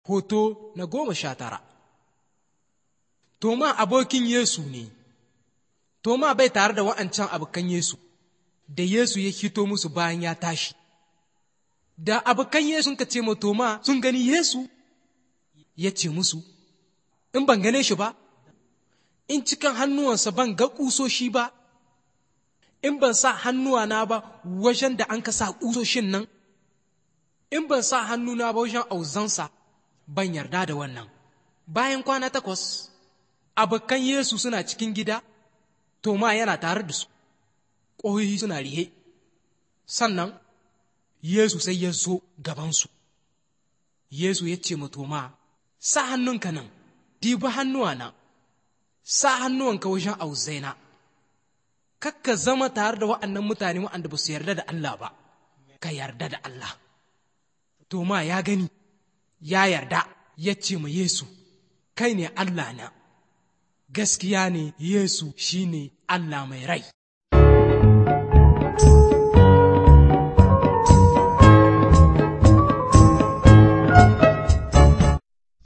Hoto na goma sha tara Toma abokin Yesu ne, Toma bai tare da wa'ancan abokan Yesu, da Yesu ya hito musu bayan ya tashi. Da abokan Yesu ka ce ma Toma sun gani Yesu, ya ce musu, In ban gane shi ba, in cikin hannuwansa ban ga ƙusoshi ba, in ban sa hannuwana ba wajen da an ka sa ƙusoshin nan, in ban sa hannuna ba wajen auzansa, ban yarda da wannan. Bayan kwana takwas, abokan Yesu suna cikin gida, Toma yana tare da su, ƙoyoyi suna rihe, sannan Yesu sai ya zo gabansu. Yesu ya ce ma Toma, sa hannunka nan, dibi hannuwana, sa hannuwanka wajen auzaina, kakka zama tare da wa'annan mutane wa'anda ba su yarda da Allah ba, ka yarda da Allah. Toma ya gani, ya yarda, ya ce ma Yesu, kai ne Allah na, gaskiya ne Yesu shi ne Allah mai rai.